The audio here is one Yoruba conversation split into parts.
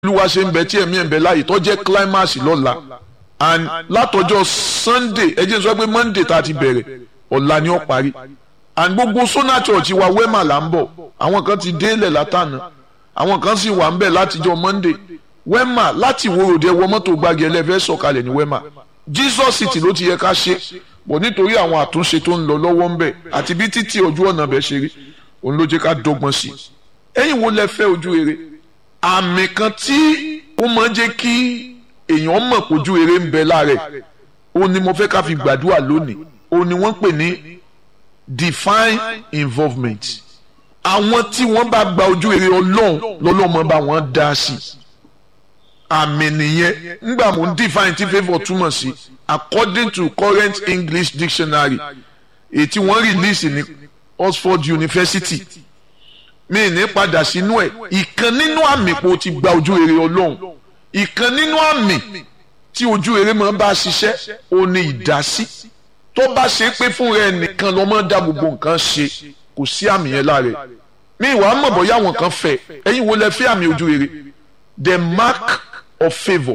olúwa ṣe ń bẹ tí ẹ̀mí ẹ̀ ń bẹ láàyè tó jẹ́ climax lọ́la and látọjọ́ sunday ẹ jẹ́ sọ pé monday tá a ti bẹ̀rẹ̀ ọ̀la ni ó parí and gbogbo sona church wa wema là ń bọ̀ àwọn kan ti délẹ̀ látànà àwọn kan sì wà ń bẹ̀ látijọ́ monday wema láti ìwòròdì ẹwọ mọ́tò gbági ẹlẹ́fẹ́ sọ̀kalẹ̀ ní wema jesus city ló ti yẹ ká ṣe bọ̀ nítorí àwọn àtúnṣe tó ń lọ lọ́wọ́ ń bẹ̀ àti bí títí ojú ọ̀nà bẹ̀ ṣe rí òun ló jẹ́ ká dọ́gbọ́n sí i ẹ̀yin wo lẹ fẹ́ ojú rere àmì kan tí ó máa ń jẹ́ kí èèyàn mọ̀ pójú rere ń bẹ lára ẹ̀ òun ni mo fẹ́ ká fi gbàdúrà lónìí òun ni wọ́n pè ní divine involvement àwọn tí wọ́n bá gba ojú rere ọlọ́run lọ́lọ́mọ bá wọn dá sí àmì nìyẹn ńgbà mò ń define tí favour túmọ̀ sí according to current English dictionary èyí tí wọ́n release ní Oxford University mi ní padà sínú ẹ̀ ìkan nínú àmì pé o ti gba ojú rere ọlọ́run ìkan nínú àmì tí ojú rere máa bá ṣiṣẹ́ o ní ìdásí tó bá ṣe pé fún rẹ nìkan ló máa dá gbogbo nǹkan ṣe kò sí àmì yẹn lára ẹ̀ mi ìwà mọ̀ bọ́yá àwọn kan fẹ́ ẹ̀yin wo lẹ fẹ́ àmì ojú rere the mark of favour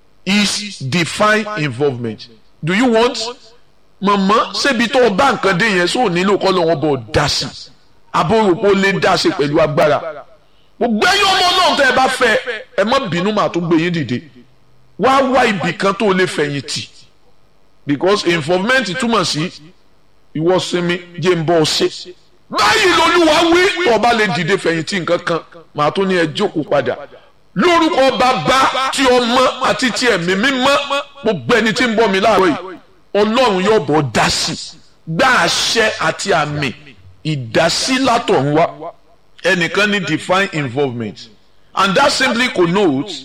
is divine involvement do you want mọ̀mọ́ ṣébi tó o bá nǹkan dé yẹn sóò nílò kọ́ lọ́wọ́ bọ̀ dá sí abóròpó lè dá sí pẹ̀lú agbára gbogbo ẹ̀yin ọmọ náà tẹ́ ẹ bá fẹ́ ẹ má bínú màá tó gbé yín dìde wá wá ibì kan tó lè fẹ̀yìntì because involvement túmọ̀ sí ìwọ sinmi jẹ́ ń bọ́ ọ ṣe báyìí lolúwa wí tó o bá lè dìde fẹ̀yìntì nǹkan kan màá tó ní ẹ jókòó padà lórúkọ bàbá tí ọmọ àti tí ẹ̀mí mímọ́ gbogbo ẹni tí ń bọ́ mi láàárọ̀ yìí ọlọ́run yóò bọ̀ dá sí gbá àṣẹ àti àmì ìdásí látọ̀run wá ẹnìkan ní divine involvement and that simply connotes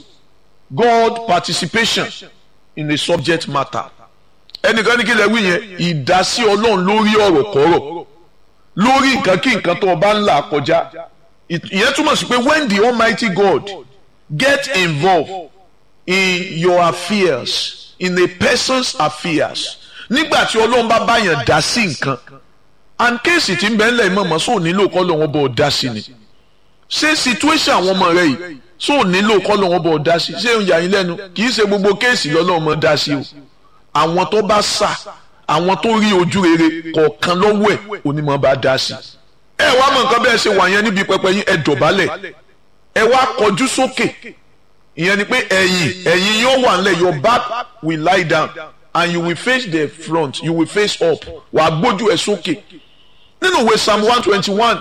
God participation in a subject matter ẹnìkan ní kí lè wí yẹn ìdásí ọlọ́run lórí ọ̀rọ̀ kọ́rọ̀ lórí nǹkan kí nǹkan tó o bá ń là kọjá ìyẹn túmọ̀ sí pé when the Almighty God get involved in your affairs in a person's affairs nígbà tí ọlọ́run bá báyàn dá sí nǹkan and kéèsì tí ń bẹ ńlẹ̀ mọ̀mọ́ sóò nílò kọ́ lọ́wọ́ bọ̀ dá sí ni ṣé situation àwọn ọmọ rẹ yìí sóò nílò kọ́ lọ́wọ́ bọ̀ dá sí ṣé ń yà yín lẹ́nu kì í ṣe gbogbo kéèsì lọ́lọ́run mọ̀ dá sí o àwọn tó bá sà àwọn tó rí ojú rere kọ̀ọ̀kan lọ́wọ́ ẹ̀ onímọ̀ bá dá sí ẹ wá mọ̀ nǹkan bẹ́ẹ̀ ṣe wà yẹn níbi pẹpẹ yín ẹ dọ̀bálẹ̀ ẹ wá kọjú sókè ìyẹn ni pé ẹ̀yìn ẹ̀yìn yóò wà nílẹ̀ your back will lie down and you will face the front you will face up wàá gbójú ẹ sókè nínú ìwé psalm one twenty one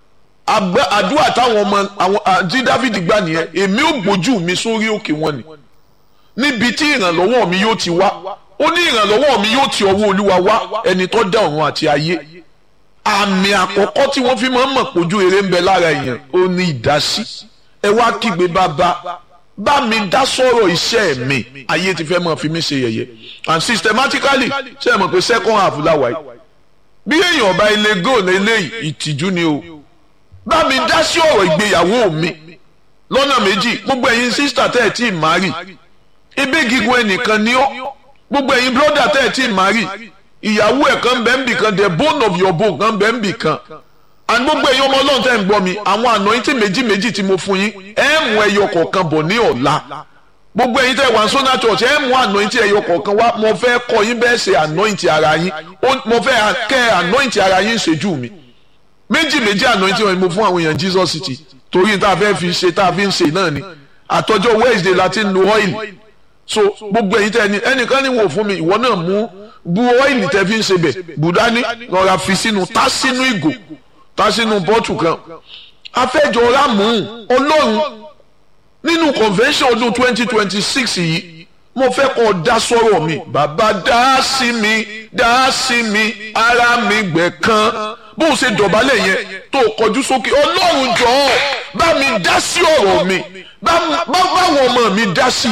àdúrà táwọn ọmọ àwọn àti david gbà nìyẹn èmi ò gbójú mi sórí òkè wọn ni níbi tí ìrànlọ́wọ́ mi yóò ti wá ó ní ìrànlọ́wọ́ mi yóò ti ọwọ́ olúwa wá ẹni tó dá ọ̀run àti ayé àmì àkọ́kọ́ tí wọ́n fi máa ń mọ̀ pójú eré ń bẹ lára èèyàn ó ní ìdásí ẹ wá kígbe bàbá bá mi dá sọ̀rọ̀ iṣẹ́ mi ayé ti fẹ́ máa fi mí ṣe yẹ̀yẹ́ and systematically ṣe é mọ̀ pé second half láwa yìí bí èèyàn ọba ilé góòlù eléyìí ìtìjú ni o bá mi dá sí ọ̀rọ̀ ìgbéyàwó mi lọ́nà méjì gbogbo ẹ̀yin sísítà tẹ́ ẹ̀ tí ì márì ebí gígùn ẹnìkan ni ó gbogbo ẹ̀yin bírọ́dà tẹ́ ẹ̀ tí ì márì ìyàwó ẹ̀ kan bẹ́ẹ̀ ń bì kan the bone of your bone kan bẹ́ẹ̀ ń bì kan and gbogbo ẹ̀yin ọmọ ọlọ́run tẹ́ ń gbọ́ mi àwọn anointing méjì méjì tí mo fún yín ẹ̀ mú ẹyọ kọ̀ọ̀kan bọ̀ ní ọ̀la gbogbo ẹ̀yin tẹ́ wà sọ́nà church ẹ̀ mú anointing ẹyọ kọ̀ọ̀kan wá mo fẹ́ kọ́ yín bẹ́ẹ̀ ṣe anointing ara yín mo fẹ́ kẹ́ anointing ara yín ṣojú mi méjì méjì anointing wọn ni mo fún àwọn èèyàn Jesus city torí tá a fẹ́ fi ṣe tá a fi ń ṣe náà ni àtọ́jọ́ Wednesday láti ń lo oil so gbogbo ẹ̀yin tẹ́ ẹni ẹnìkan ní wò fún mi ìwọ náà mú bu oil tẹ́ fi ń ṣe bẹ̀ bùdání lọ́ra fi sínú tá sínú ìgò tá sínú bọ́tù kan afẹ́jọ́ra mú ọlọ́run nínú convention ọdún twenty twenty six yìí mo fẹ́ kọ́ dá sọ́rọ̀ mi bàbá dá sí mi dá sí mi ara mi gbẹ̀ kan bó o ṣe dọ̀bálẹ̀ yẹn tó o kọjú sókè ọlọ́run jọ̀ọ́ bá mi dá sí ọ̀rọ̀ mi báwọn ọmọ mi dá sí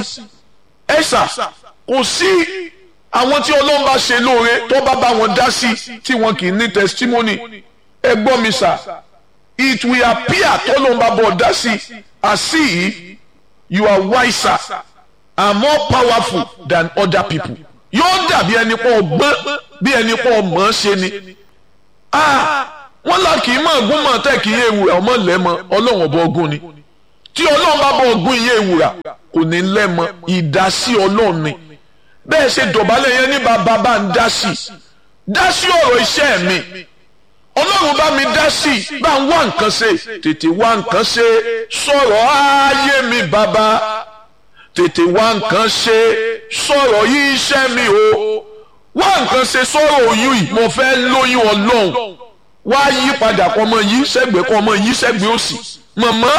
ẹ sà kò sí àwọn tí ọlọ́run bá ṣe lóore tó bá bá wọn dá sí tí wọn kì í ní testimony ẹ gbọ́ mi sà it will appear tọ́lọ́run bá bọ̀ dá sí as if you are wiser and more powerful than other people yóò dàbí ẹni pọ̀ ọgbọ́n bí ẹni pọ̀ mọ̀ ọ́n ṣe ni wọ́n là kì í mọ̀ ọ̀gún mọ̀ tẹ́ kì í ewu ọmọ lẹ́mọ ọlọ́run ọ̀bọ ọgún ni tí ọlọ́run bá bọ̀ ọgbọ́n iye ìwúrà kò ní lẹ́mọ ìdásí ọlọ́run ni bẹ́ẹ̀ ṣe dọ̀bálẹ̀ yẹn ní bàbá bá ń dá sí dá sí ọ̀rọ̀ iṣẹ́ mi ọlọ́run bá mi dá sí bá ń wá nǹkan ṣe tètè wá nǹkan ṣe sọ̀rọ̀ ayé mi bàbá tètè wá nǹkan ṣe sọ̀rọ̀ yí iṣẹ́ mi o wá nǹkan ṣe sọ̀rọ̀ oyún yìí mo fẹ́ lóyún ọlọ́run wá yí padà kọ́ ọmọ yí sẹ́gbẹ̀ẹ́ kọ́ ọmọ yí sẹ́gbẹ̀ẹ́ òsì mọ̀mọ́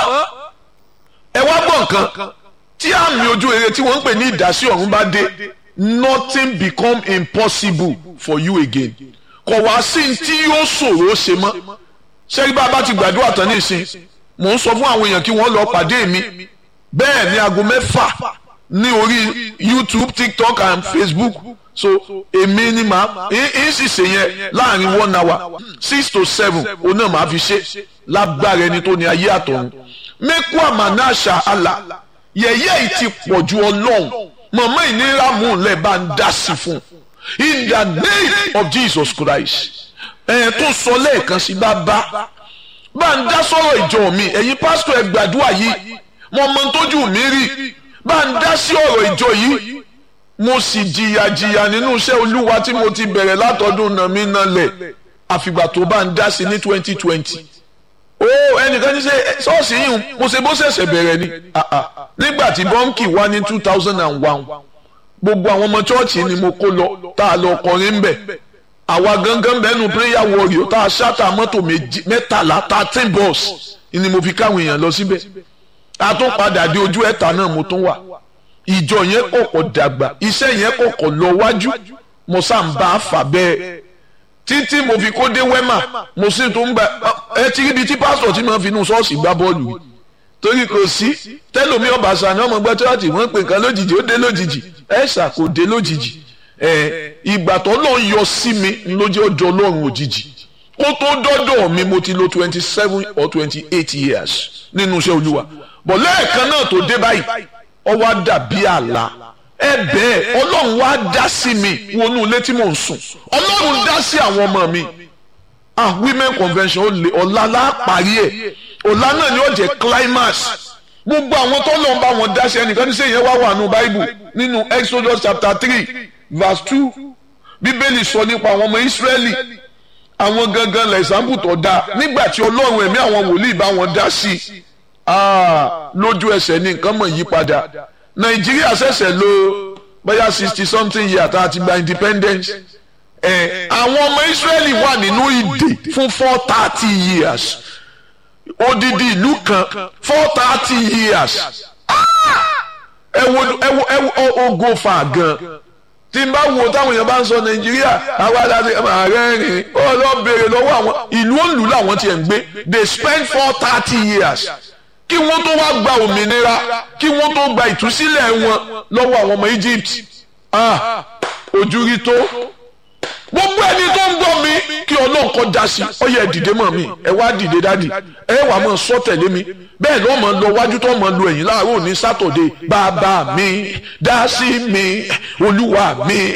ẹ wá gbọ́ nǹkan tí àmì ojú rere tí wọ́n ń pè ní ìdásí ọ̀run bá dé nothing become impossible for you again kò wá sí tí yóò ṣòro ṣe mọ́ ṣẹ́rí bá a bá ti gbàdúrà tán nísìn mò ń sọ fún àwọn èèyàn kí wọ́n lọ pàdé mi bẹ́ẹ̀ ní aago mẹ́fà ní orí YouTube TikTok and Facebook so èmi ni màá ń sì ṣe yẹn láàrin one hour six to seven òun náà màá fi ṣe lágbára ẹni tó ní ayé àtọ̀run mẹ́kú àmàna àṣà àlà yẹ̀yẹ́ yìí ti pọ̀ ju ọlọ́run mọ̀mọ́ ìnira mú un lẹ́ bá ń dá sí fún in the name of Jesus Christ ẹ̀ tó sọ lẹ́ẹ̀kan sí bàbá bá ń dá sọ̀rọ̀ ìjọ mi ẹ̀yin pásítọ̀ ẹ̀ gbàdúrà yìí mo mọ tójú mi rí bá ń dá sí ọ̀rọ̀ ìjọ yìí mo sì jìyà jìyà nínú iṣẹ́ olúwa tí mo ti bẹ̀rẹ̀ látọdún náà mi náà lẹ̀ àfìgbà tó bá ń dá sí ní twenty twenty ó ẹnìkan ní ṣe ṣọ́ọ̀ṣì yìí mo ṣe bó ṣẹ̀ṣẹ̀ bẹ̀rẹ̀ ni nígbà tí bọ́ǹkì wá ní two thousand and one gbogbo àwọn ọmọ chọ́ọ̀chì ni mo kó lọ tá a lọ kọrin ń bẹ̀ àwa gangan bẹ́ẹ̀nu prayer warrior tá a ṣáta mọ́tò mẹ́tàlá thirteen bus ni mo fi káwọn èèyàn lọ síbẹ̀ a tún padà dé ojú ẹ̀ta náà mo tún wà ìjọ yẹn kọ̀kọ̀ dàgbà iṣẹ́ yẹn kọ̀kọ̀ lọ wájú mo sá ń bá a fà bẹ́ẹ̀ títí mo fi kó dé wẹ́mà mo sì tún gba ẹ ti ríbi tí pásítọ̀ tí mo fi inú ṣọ́ọ̀ṣì gbá bọ́ọ̀lù yìí torí kò sí tẹ́lómi ọba sani ọmọ gbẹ́ tíwájú wọ́n pè nǹkan lójijì ó dé lójijì ẹ̀ ṣà kò dé lójijì ẹ̀ ìgbà tó lọ́ọ́ yọ sí mi lójú ọjọ́ ọlọ́run òjijì kó tó dọ́dọ̀ mi mo ti lo twenty seven or twenty eight years nínú iṣẹ́ olúwa bọ̀ lẹ́ẹ̀kan náà tó dé báyìí ó wá dàbí àlá ẹ bẹ́ẹ̀ ọlọ́run wá dá sí mi wọnú ilé tí mò ń sùn ọlọ́run dá sí àwọn ọmọ mi ah women convention ó lè ọ̀la lápárí ẹ̀ ọ̀la náà ni ó jẹ́ climax gbogbo àwọn tó lọ́n bá wọn dá sí ẹnìkan ní sẹ́yìn wá wà nù bible nínú exodus chapter three verse two bíbélì sọ nípa àwọn ọmọ israẹli àwọn gangan lẹ́sàmbù tó dáa nígbà tí ọlọ́run ẹ̀mí àwọn wòlíì bá wọn dá sí i ah lójú ẹsẹ̀ ní nǹkan mọ̀ yí padà nàìjíríà ṣẹ̀ṣẹ̀ lò bóyá sixty something year tá a ti gba independence ẹ̀ àwọn ọmọ israẹli wà nínú ìdè fún four thirty years odidi ìlú kan four thirty years ẹ wo ẹ wo ẹ wo ogo fa gan tí n bá wo táwọn èèyàn bá ń sọ nàìjíríà àwa aláṣẹ ààrẹ rìn ó lọ béèrè lọ́wọ́ àwọn ìlú òǹlù làwọn tiẹ̀ ń gbé they spend four thirty years kí wọ́n tó wá gba òmìnira kí wọ́n tó gba ìtúsílẹ̀ wọn lọ́wọ́ àwọn ọmọ Egypt ah ojú rí tó gbogbo ẹni tó ń gbọ́ mi kí ọlọ́run kọ́ da sí ọ yẹ dìde mọ́ mi ẹ wá dìde dádì ẹ wà mọ́ sọ tẹ̀lé mi bẹ́ẹ̀ lọ́ mọ́ lọ wájú tó mọ́ lu ẹ̀yìn láàárọ̀ ní sátọ̀dé bàbá mi dá sí mi olúwa mi